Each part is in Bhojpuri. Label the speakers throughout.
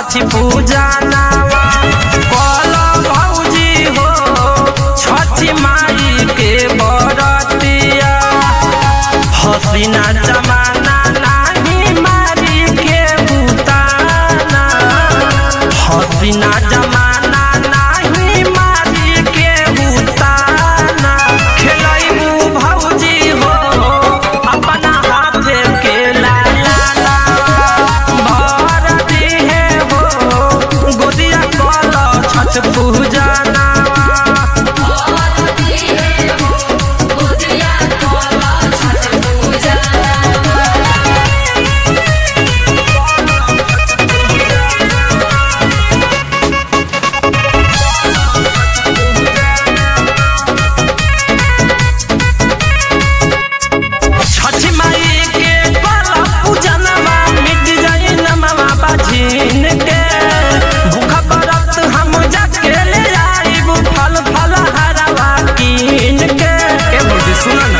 Speaker 1: छठी पूजा नावा कल भौजी हो छठी माई के बरतिया हसीना जमाना नाही मारी के बुताना हसीना जमाना नाही मारी के बुताना खेलैबू भौजी हो अपना हाथे के लाला भर दिहे हो गोदिया कल छठ पूजा नावा छठी माई के कला पूजनमा मिट जाई नमवा बाझिन के भूखा व्रत हम जाके ले आइब फल फल हरवा कीन के ए बोली सुन ना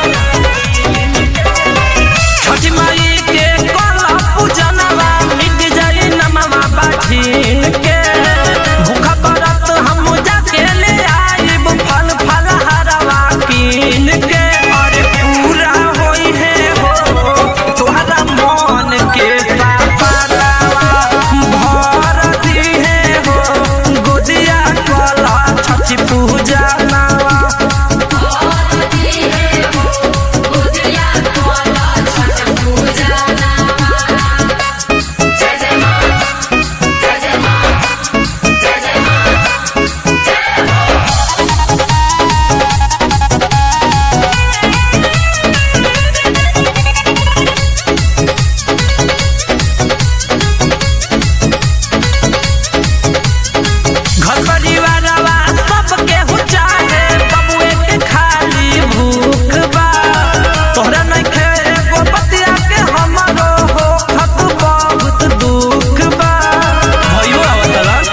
Speaker 1: छठी माई के कला पूजनमा मिट जाई नमवा बाझिन के भूखा व्रत हम जाके ले आइब फल फल हरवा कीन के अरे पूरा होई है हो तोहरा मन के सपनावा भर दी है हो गोदिया कला छठी पूजा नावा घर परिवारवा सबके हो चाहे बबुए के खाली भूख बा तोहरा नइखे एगो बतिया के हमरो हो खत बहुत दुख बा भइयो आवतला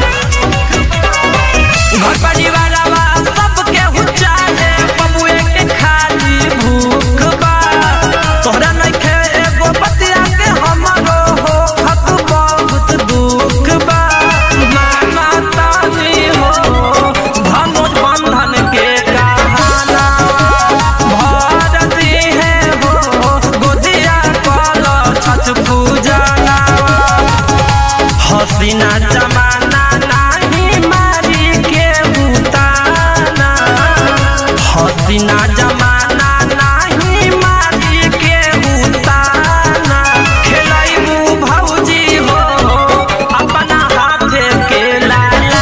Speaker 1: घर परिवारवा सबके हो चाहे बबुए के खाली भूख बा तोहरा नइखे एगो बतिया के हमरो हो खत बहुत दुख बा माना तानी हो धनुष बंधन के कहाना भर दी है हो गोदिया कल छठ पूजा नावा हसीना जमाना नाही मारी के बुताना हसीना जमाना नाही मारी के बुताना खेलैबू भौजी हो अपना हाथे के लाला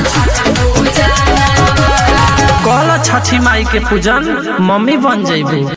Speaker 1: कल छठी माई के पूजन मम्मी बन जइबू